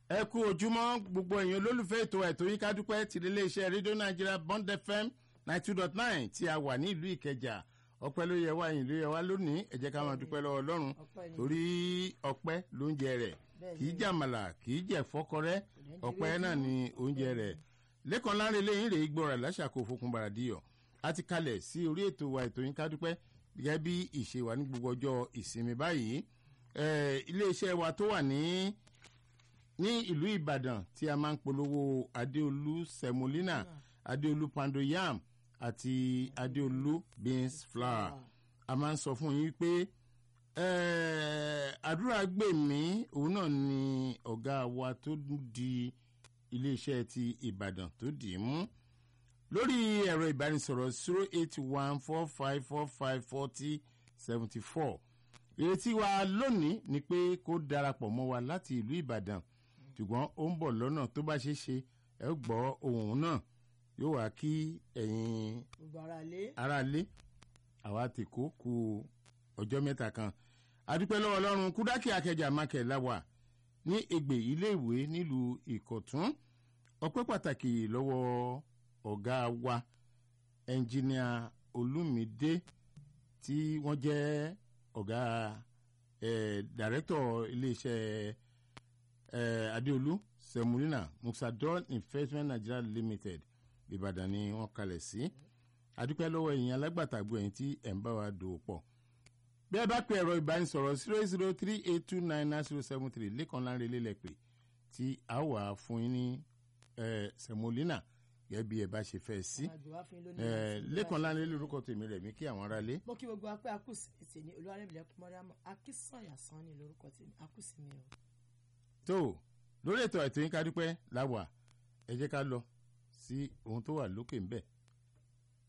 ẹ kú ojúmọ́ gbogbo èèyàn olólùfẹ́ ètò ẹ̀tọ́ yín kádúpẹ́ ti iléeṣẹ́ rédíò nàìjíríà bond fm ninety two dot nine tí a wà ní ìlú ìkẹjà ọpẹ́ ló yẹ wá yìí ló yẹ wá lónìí ẹ jẹ́ ká máa dúpẹ́ lọ́wọ́ ọlọ́run Ọpẹ́ ni. torí ọpẹ́ lóúnjẹ rẹ̀ Bẹ́ẹ̀ kì í ni. jàmàlà kì í jẹ fọ́kọrẹ́ ní ọpẹ́ jíire náà fún. ni oúnjẹ rẹ̀ lẹ́kàn láre lẹ́yìn rèé gbọ́ra láṣàkó fokùn bàràdìyọ̀ a ti kalẹ̀ sí orí ètò wa ètò yín kádúpẹ́ gẹ́gẹ́ bí ìṣe wa ní gbogbo ọjọ́ ìsinmi báyìí Eh, iléeṣẹ́ wa tó wà ní ní ìlú ìbàdàn tí a máa ń polówó adéolú semolina adéolú pando yam àti adéolú beans flour a máa ń sọ fún yín pé eh, àdúrà gbè mí òun náà ni ọ̀gá wa tó di iléeṣẹ́ ti ìbàdàn tó dì í mú lórí ẹ̀rọ ìbánisọ̀rọ̀ zero eight one four five four five forty seventy four ìrètí wa lónìí ni pé kó darapọ̀ mọ́ wa láti ìlú ìbàdàn ṣùgbọ́n ó ń bọ̀ lọ́nà tó bá ṣeé ṣe ẹ ó gbọ́ ohun náà yóò wá kí ẹ̀yin gbogbo ara lé aráalé àwa ti kó ku ọjọ́ mẹ́ta kan adúpẹ́ lọ́wọ́ ọlọ́run kúdákì akẹjà mákẹ́ láwà ní ègbè iléèwé nílùú ìkọ̀tún ọpẹ́ pàtàkì lọ́wọ́ ọ̀gá wa ẹnjìníà olúmídé tí wọ́n jẹ́ ọ̀gá eh, dàrẹ́tọ̀ iléeṣẹ́ eh, adéolú semolina musadon investment nigeria limited ìbàdàn ni wọ́n kalẹ̀ sí adúpẹ́ lọ́wọ́ ẹ̀yin alágbàtàgbọ́ ẹ̀yin tí ẹ̀ ń bá wa dòwò pọ̀ bí ẹ bá pe ẹ̀rọ ìbánisọ̀rọ̀ zero zero three eight two nine nine zero seven three lẹ́kàn láńre lélẹ̀ pé tí a wà fún yín ní eh, semolina gẹ́gẹ́ bí ẹ bá ṣe fẹ́ sí àwọn àgbẹ̀ wá fún yín lónìí Eh, láti lẹ́kàn ìlú láńre lórúkọ tèmi rẹ̀ mí kí àwọn aráalé mo kí gbogbo apẹ́ akúsì ètè ní olúwarẹ̀mílẹ̀ kúmọ́ríàmọ́ akínsànyà sàn ní lórúkọ tèmi akúsì mi o. tó lórí ètò ètò yín ká dúpẹ́ láwà ẹ jẹ́ ká lọ sí ohun tó wà lókè ńbẹ̀